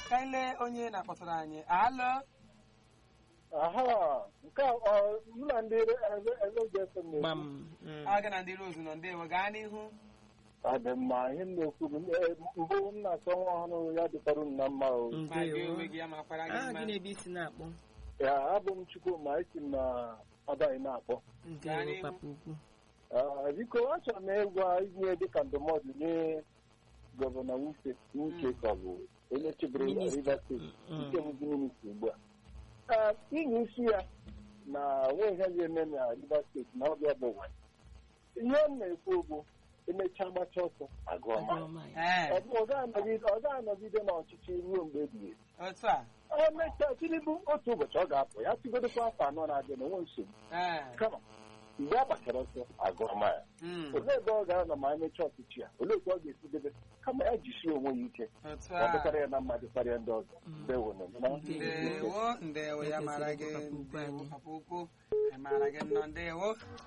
ka anyị lee onye na-akpọtara anyị alụ aha nke a ọ mụ na ndị elejefe gbam na-ekwu mm. aga na ndị rozu nọ ndewo gaa n'ihu ọ dị mma ihe m na-ekwu bụ eh, mbụ m na-achọ nwa ọhụrụ ya dịkwara m na mma o ma gị ndewo onwe gị ya makwara gị aha mma gị na-ebe isi na-akpọ ya abụ m Chukwuma esi m na ọdaghị na-akpọ ndewo n'ihu. papa ukwu Ah, biko achọrọ m ịgwa inye dịka ndụmọdụ nye gọvanọ Wike Wike ka ọ bụ onye chịbụrụ Minista. Rivers steeti Mm. nke bụzi minista ugbu a Ah, inye isi ya na nwe ihe ga-eme na Rivers steeti na ọbịa bụ ụwa ihe m na-ekwu bụ emechaa gbacha ọsọ agụọ ma Agụọma ya. ee ọ bụ ọ ga-anọgide ọ ga-anọgide n'ọchịchị ruo mgbe ebighị ebi. otu a o mechaa Tinubu otu ụbọchị ọ ga-apụ ya tigodokwa afọ anọ na-abịa na onwe nsogbu ee kama mgbe a gbachara ọsọ agụọ ma ya Mm, olee ebe ọ ga-anọ ma emechaa ọchịchị ya olee otu ọ ga-esi debe kama ya jisie onwe ya ike otu ọ a dịkarị ya na mmadụ karịa ndị ọzọ ndewo na ndewo ndewo ya mara gị Papa ukwu ndewo anyị. papa ukwu ya mara gị nnọọ ndewo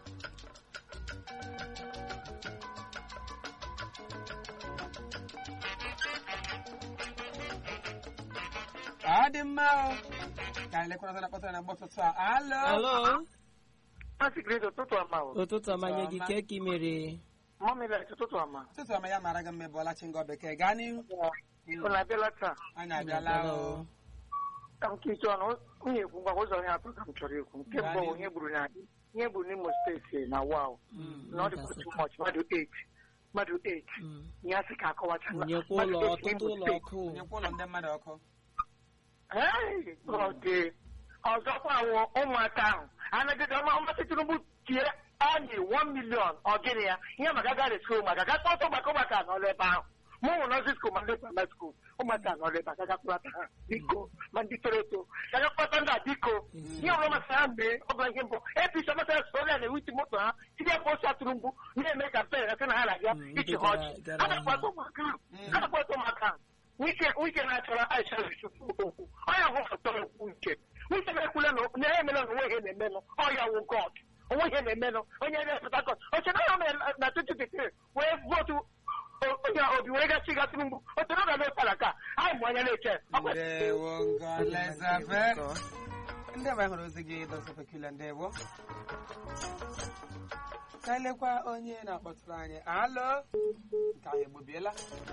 ọ dị mma o ka anyị lekwara na kpọtara na mgbe ụtụtụ a alo alo Masikiri ụtụtụ ọma o. ụtụtụ ọma nye gị Ọma. ka ka ị mere Mọmilet ụtụtụ ọma. ụtụtụ ọma ya mara gị mma bụọla chi ngọ bekee gaa n'ihu Unu abịala taa. anyị abịala o Ka m kiche ọnụ, nwunye ekwu ngwa ụzọ ihe atọ ka m chọrọ ikwu. Nke mbụ bụ ihe gburu na ihe gburu n'Imo steeti na Wau. Na ọ dịkwa too much mmadụ 8. Mmadụ 8. Mm. Ihe asị ka akọwacha. na- nyekwa ụlọ mmadụ eight ọtụtụ n'Imo ụlọ steeti. ọkụ nyekwa ụlọ ndị mmadụ ọkụ Hey, ọ dị. Ọzọkwa wụ ụmụaka ahụ. Anagide ọma ọmasị Tinubu tie anyị 1 million ọ gịnị ya ihe maka gara skul maka ga kpọtụ maka ụmụaka nọrọ ebe ahụ mụ nwụ nọzi skul ma ndị praịmarị skul ụmụaka nọrọ ebe a gaga kpọta ha biko ma ndị toro eto gaga kpọta ndị a biko ihe ọbụla masịrị ha mee ọ bụla ihe mbụ apc ọmasịrị soria na-ewiti moto ha tinye posta tụrụ mgbu na-eme kampen asị na ha na-abịa Mm, ichi ndị ha ọchị gara- ha gara na-akpọta ụmụaka ahụ ha na-akpọta ụmụaka ahụ wike wike na-achọrọ aisha yusufu okwu ọya hụ foto okwu nke wike na-ekwule na na ya emela na onwe ihe na-emenụ ọya wụ god onwe ihe na-emenụ onye ebe pụta kọt oche na ya mere na 2023 wee vootu o- onye obi wee gachi gasị mgbu oche na ga ụtara ka anyị mụ anya na-eche ọ kwesịrị ndewo ngọlezafe ndị ọbụla hụrụ ozi gị dọsọpekula ndewo ka anyị lekwa onye na-akpọtụrụ anyị alo nke anyị egbobiela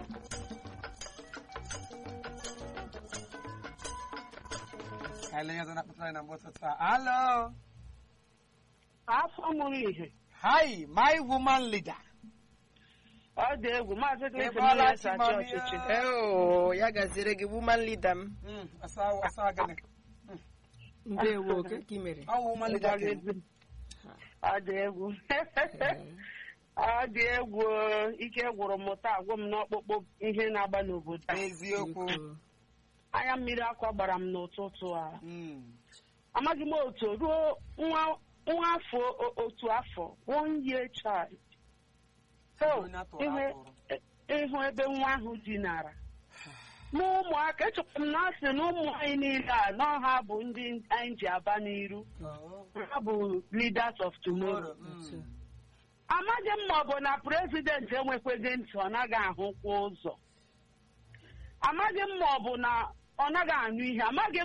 ka anyị lee onye ọzọ na-akpọtụrụ anyị na mgbe ụtụtụ a alo afọ mụrụ ihe hi my woman leader ọ dị egwu maazị Ị Clinton bọọla na-esi chi, achị mami, ọchịchị ọ. eo ya gaziere gị woman leader m Mm, ọsọ ọsọ gịnị ndewo ka ka ị mere ọ wụ woman leader Ngwa gị. gị. ọ dị egwu ọ dị egwu ike gwụrụ m taa agwụ m n'ọkpụkpụ ihe na-agba n'obodo a. eziokwu Biko. anya mmiri akwa gbara m n'ụtụtụ a Mm, amaghị m otu ruo nwa nwa afọ o- otu afọ one year child So, onye atụrụ ihe atụrụ. ịhụ ebe nwa ahụ dinara na ụmụaka echekwa m na asị na ụmụ anyị niile a na ha bụ ndị anyị ji aba n'iru Oh, ha bụ leaders of tomorrow tomorrow. Mm. Otu. amaghị m ma ọ bụ na prezidenti enwekweghị ntị ọ naghị ahụkwa ụzọ amaghị m ma ọ bụ na ọ naghị anụ ihe amaghị